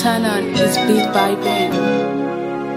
Montana is beat by Ben.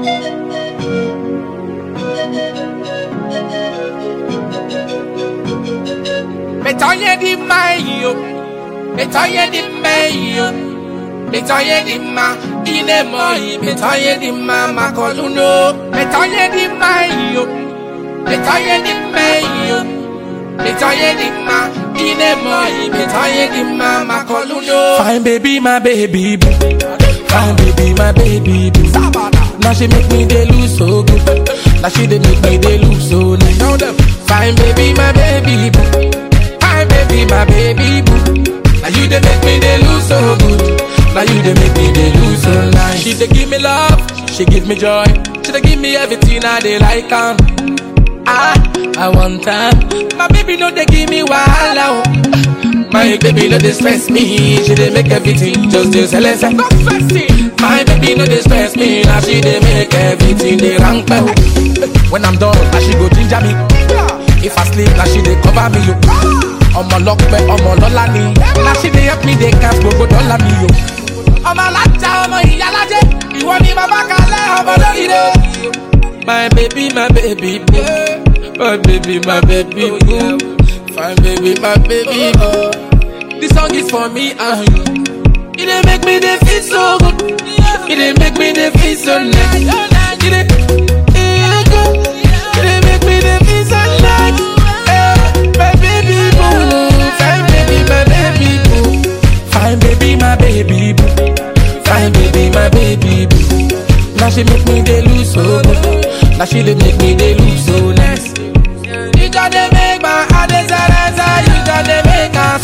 Metoye di mayo, metoye di mayo, metoye di ma, ine moi, metoye di ma makoluno, metoye di mayo, metoye di mayo, metoye di ma, ine moi, metoye di ma makoluno. Fine baby, my baby boo. Fine baby, my baby boo. Now she make me dey lose so good. Now she dey make me dey lose so nice. Now them. Fine baby, my baby boo. Fine baby, my baby boo. Now you dey make me dey lose so good. Now you dey make me dey lose so nice. She dey give me love, she give me joy. She dey give me everything I dey like am. Ah, I want time. My baby no dey give me wahala. Oh. My baby no dey stress me. She dey make everything just dey silence. My baby no dey stress me. Now she dey make everything dey rank well. When I'm done, now she go ginger me. If I sleep, now she dey cover me. Yo. ọmọ lọpẹ ọmọ lọlá ni na she dey help me dey count gbogbo dọ́là mi yo. ọmọ alájà ọmọ ìyálàjẹ ìwọ ni bàbá kalẹ̀ ọmọ lóríire. my baby my baby boo my baby my baby boo fine baby my baby boo. this song is for me and you. e dey make me dey feel so good e dey make me dey feel so nice. E dey- e dey good. E dey make me dey feel so nice. Eh, my baby boo, fine baby, my baby boo, fine baby, my baby boo, fine baby, my baby boo. Now she make me dey lose so good. Now she dey make me dey lose so nice. You just dey make my heart dey silence, you just dey make us.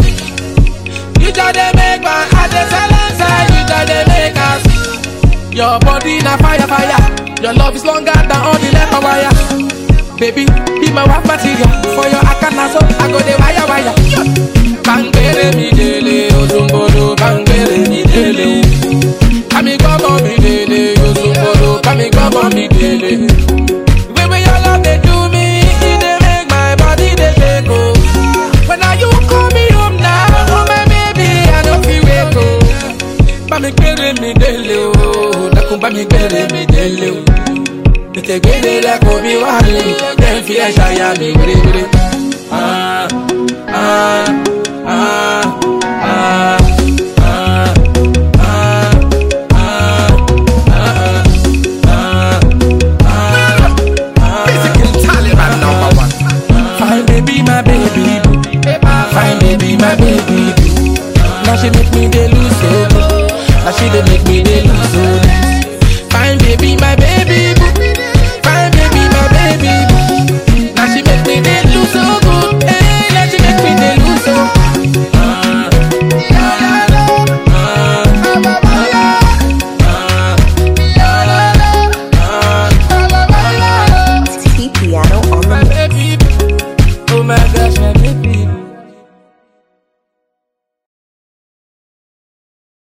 You just dey make my heart dey silence, you just dey make us. Your body na fire, fire. Your love is longer than all the leather wire. Baby, be my wife material. For your akana so I go the wire, wire. Bangere mi dele, ozumbolo, bangere mi dele. Kami gbọ́mọ mi dele, ozumbolo, kami gbọ́mọ mi dele. The way wey your love dey do me, e dey make my body dey shake oh. When are you call me home now, oh my baby, I no fit wait oh. Bá mi gbére mi délé o, dákun bá mi gbére mi délé o. Tètè gbére lẹ́kọ̀ọ́ mi wá lé, jẹ́ n fi ẹ̀ ṣàyà mi wérewére. Ah, ah, ah, ah, ah, ah, ah, ah, ah, ah. Physical Taliban number one. Fine baby, my baby boo. Fine baby, my baby boo. Now she make me dey lose so good. Now she dey make me dey lose so nice. Fine baby, my baby boo. Fine baby, my baby boo. Now she make me dey lose so good. Hey, now she make me dey lose so. Ah, ah, ah, T Piano on the my baby boo. Oh my gosh, my baby boo.